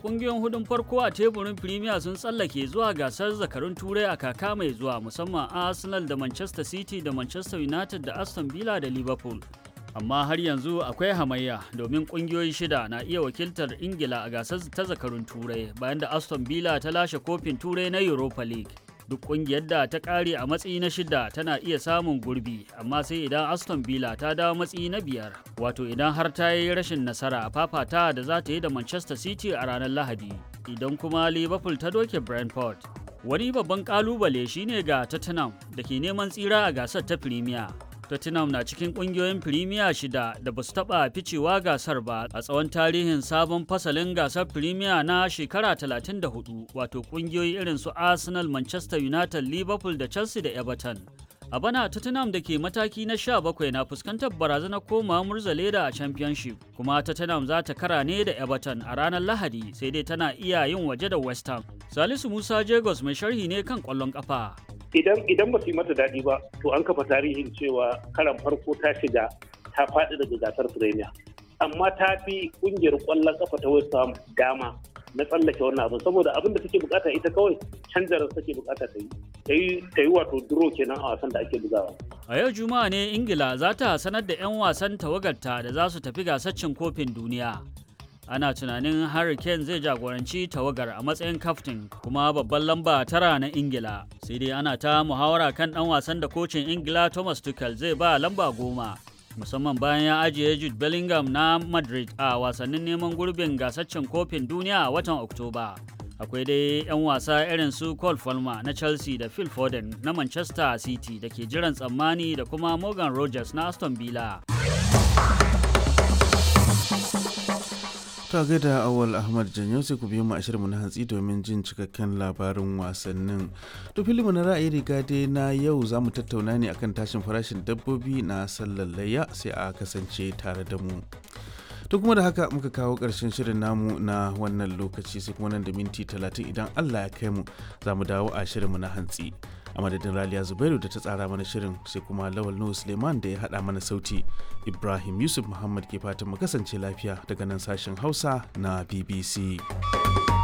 kungiyoyin hudun farko a teburin Premier sun tsallake zuwa gasar zakarun turai a kaka mai zuwa musamman Arsenal da Manchester City da Manchester United da Aston Villa da Liverpool. Amma har yanzu akwai hamayya domin kungiyoyi shida na iya wakiltar Ingila a gasar ta zakarun turai bayan da Aston Villa ta lashe kofin turai na Europa League. Duk kungiyar da ta kare a matsayi na shida tana iya samun gurbi amma sai idan Aston Villa ta dawo matsayi na biyar wato idan har ta yi rashin nasara a fafata da za ta yi da Manchester City a ranar Lahadi idan kuma Liverpool ta doke Brentford. Wani babban kalubale shine ga Tottenham da ke neman tsira a gasar ta Premier. Tottenham na cikin kungiyoyin Premier shida da ba su taɓa ficewa gasar ba a tsawon tarihin sabon fasalin gasar Premier na shekara 34 wato kungiyoyi irin su Arsenal, Manchester United, Liverpool da Chelsea da Everton. A bana Tottenham da ke mataki na 17 na fuskantar barazanar koma murzaleda a Championship kuma Tottenham za ta kara ne da Everton a ranar Lahadi sai dai tana iya yin waje da West Ham. Salisu Musa Jagos mai sharhi ne kan ƙwallon ƙafa. idan idan ba su yi mata daɗi ba to an kafa tarihin cewa karan farko ta shiga ta faɗi daga gasar premier amma ta fi ƙungiyar ƙwallon kafa ta west ham dama na tsallake wannan abin saboda abin da take bukata ita kawai canjarar take bukata ta yi ta yi wato duro kenan a wasan da ake bugawa A yau Juma'a ne Ingila za ta sanar da 'yan wasan tawagarta da za su tafi gasar cin kofin duniya. ana tunanin Harry Kane zai jagoranci tawagar a matsayin kaftin kuma babban lamba tara na Ingila. Sai dai ana ta muhawara kan ɗan wasan da kocin Ingila Thomas Tuchel zai ba lamba goma. Musamman bayan ya ajiye Jude Bellingham na Madrid a wasannin neman gurbin gasaccen kofin duniya a watan Oktoba. Akwai dai 'yan wasa irin su Cole Palmer na Chelsea da Phil Foden na Manchester City da ke jiran tsammani da kuma Morgan Rogers na Aston Villa. ta gaida awal ahmad janyo sai ku biyo mu a shirinmu na hantsi domin jin cikakken labarin wasannin to filimu na ra'ayi riga dai na yau za mu tattauna ne akan tashin farashin dabbobi na sallar layya sai a kasance tare da mu to kuma da haka muka kawo ƙarshen shirin namu na wannan lokaci sai kuma nan da minti talatin idan allah ya kai mu za mu dawo a shirinmu na hantsi a madadin raliya zubairu da ta tsara mana shirin sai kuma lawal nuhu suleiman da ya haɗa mana sauti ibrahim yusuf muhammad ke fatan mu kasance lafiya daga nan sashen hausa na bbc